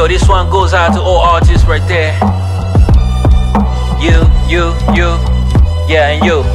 Yo, this one goes out to all artists right there. You, you, you, yeah, and you.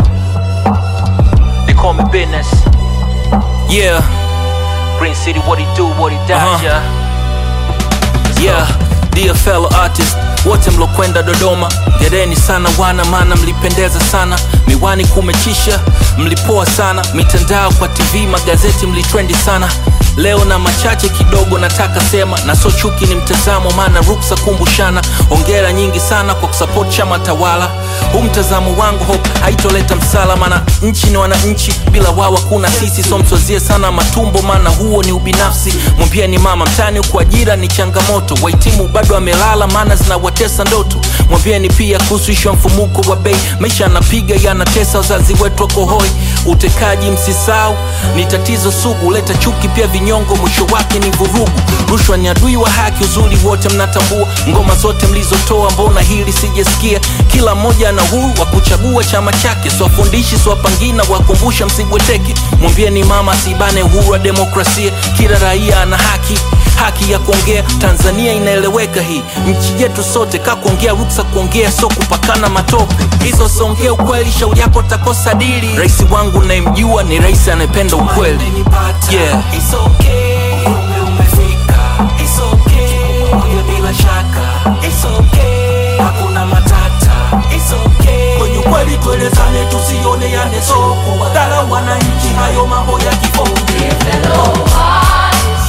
They call me business. Yeah, Green City, what he do, what he does, Uh-huh. yeah. yeah, dear fellow artist wote mlokwenda Dodoma, gereni sana wana, maana mlipendeza sana. Miwani kumechisha, mlipoa sana. Mitandao kwa TV, magazeti mlitrendi sana. Leo na machache kidogo nataka sema, na so chuki ni mtazamo, maana ruksa kumbushana. Ongera nyingi sana kwa kusupport chama tawala. Huu mtazamo wangu hope haitoleta msala, maana nchi ni wananchi, bila wao hakuna sisi. So mswazie sana matumbo, maana huo ni ubinafsi. Mwambieni mama mtani huku ajira ni changamoto, wahitimu bado amelala, maana zinawatesa ndoto. Mwambieni pia kuhusu ishu ya mfumuko wa bei, maisha yanapiga yanatesa, wazazi wetu wako hoi. Utekaji msisau ni tatizo sugu, leta chuki pia vinyongo, mwisho wake ni vurugu. Rushwa ni adui wa haki, uzuri wote mnatambua. Ngoma zote mlizotoa, mbona hili sijasikia? Kila mmoja ana huru wa kuchagua chama chake, siwafundishi siwapangina, wakumbusha msibweteke. Mwambieni mama asibane uhuru wa demokrasia, kila raia ana haki haki ya kuongea. Tanzania inaeleweka hii nchi yetu sote, ka kuongea ruksa kuongea, so kupakana matope. Hizo songea ukweli, shauri yako takosa dili. Rais wangu nayemjua ni rais anayependa ukweli. Yeah. It's okay. Umri umefika. It's okay. Moja bila shaka. It's okay. Hakuna matata. It's okay. Kwenye ukweli tuelezane, tusioneane soko. Wadhara wananchi, hayo mambo ya kifonge. fellow artists,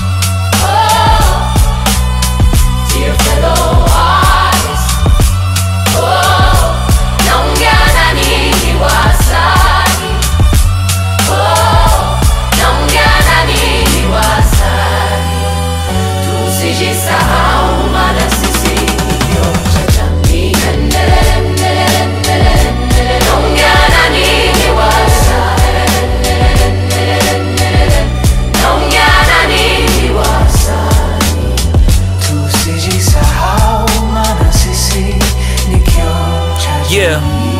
oh, dear fellow artists, oh, naongea na ninyi wasanii, oh, naongea na ninyi wasanii, tusijisahau maana sisi ni kioo cha jamii. Endelele, endelele, endelele, endelele, naongea na ninyi wasanii, naongea na ninyi wasanii. Tusijisahau maana sisi ni kioo cha Yeah.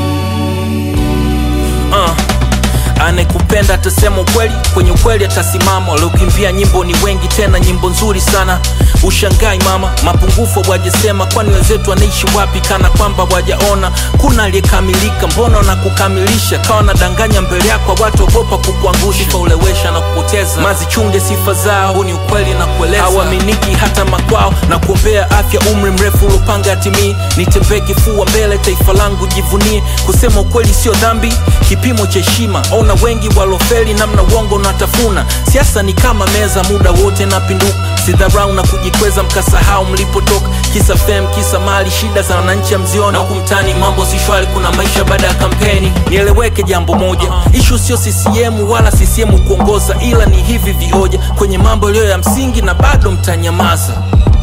Uh. Anekupenda atasema ukweli, kwenye ukweli atasimama. Waliokimbia nyimbo ni wengi, tena nyimbo nzuri sana. Ushangai mama, mapungufu wajesema, kwani wenzetu wanaishi wapi? Kana kwamba wajaona kuna aliyekamilika, mbona na kukamilisha? Kawa nadanganya mbele yako, watu ogopa kukuangusha, kaulewesha na kupoteza. Mazichunge sifa zao, huu ni ukweli na kueleza. Hawaaminiki hata makwao, na kuombea afya, umri mrefu ulopanga atimii. Nitembee kifua mbele, taifa langu jivunie. Kusema ukweli sio dhambi, kipimo cha heshima. Ona wengi walofeli, namna uongo unatafuna. Siasa ni kama meza, muda wote napinduka. Sidharau na kujikweza, mkasahau mlipotoka. Kisa fame, kisa mali, shida za wananchi hamziona. Huku mtaani mambo si shwari, kuna maisha baada ya kampeni. Nieleweke jambo moja, ishu sio CCM wala CCM kuongoza, ila ni hivi vioja kwenye mambo yaliyo ya msingi, na bado mtanyamaza.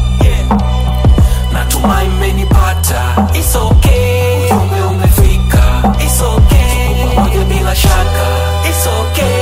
Natumai mmenipata. It's okay. Ujumbe umefika. It's okay. Tuko pamoja bila shaka. It's okay.